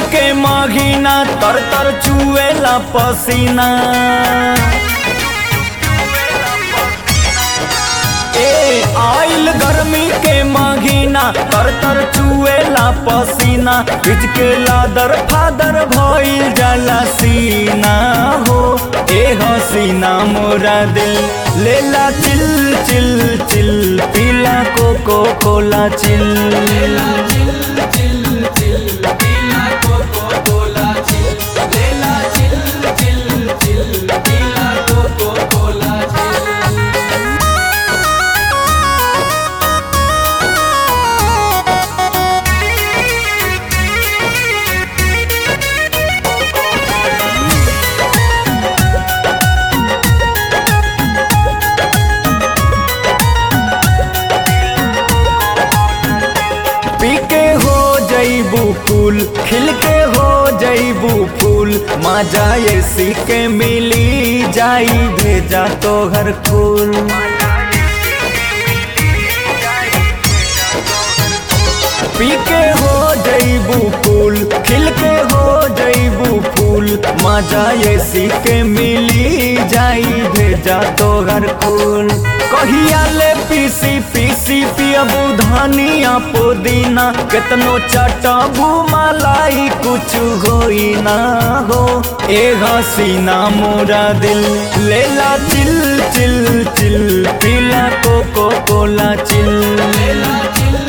के महीना तर तर चुएला पसीना ए आइल गर्मी के महीना तर तर चुएला पसीना बिच के लादर फादर भइल जाला सीना हो ए हसीना मोरा दिल लेला चिल चिल चिल पीला कोको कोला चिल पी के हो जईबू फूल खिल के हो जईबू फूल मजा एसी के मिली जाई भेजा तो हर फूल पी के हो जईबू फूल खिल के हो जईबू फूल मजा एसी के मिली जाई भेजा तो हर फूल कहिया ले पीसी पीसी पियबू धनिया पुदीना केतनो चटबू मलाई कुछ होई ना हो ए हसीना मोरा दिल लेला चिल चिल चिल पीला कोको कोला चिल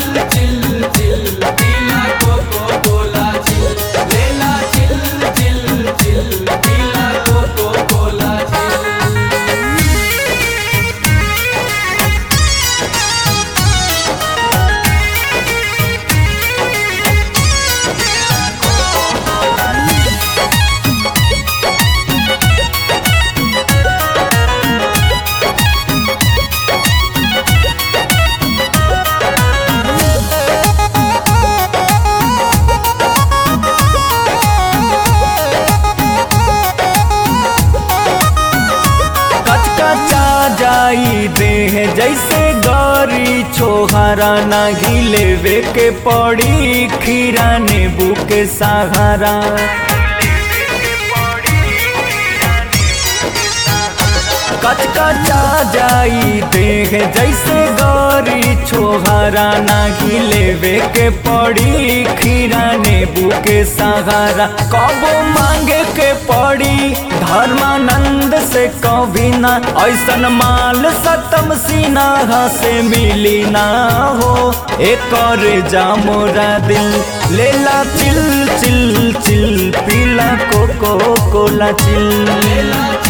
कचकचा जाई देह जैसे गौरी छोहरा ना घिलेवे के पड़ी खीरा नींबू के सहारा कचकचा जाई देह जैसे गौरी छोहरा ना घिलेवे के पड़ी खीरा नींबू के सहारा कबो मांगे के पड़ी धर्मानंद से कभी ना ऐसन माल सतम सीना से मिली ना हो एक और जा मोरा दिल लेला चिल चिल चिल पीला कोको कोला चिल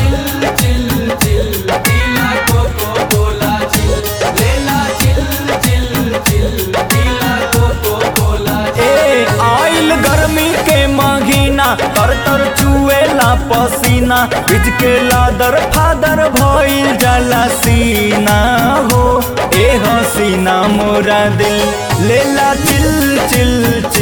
ए आइल गर्मी के महीना तर तर चुएला पसीना बिच के लादर फादर भइल जाला सीना हो ए हसीना मोरा दिल लेला चिल चिल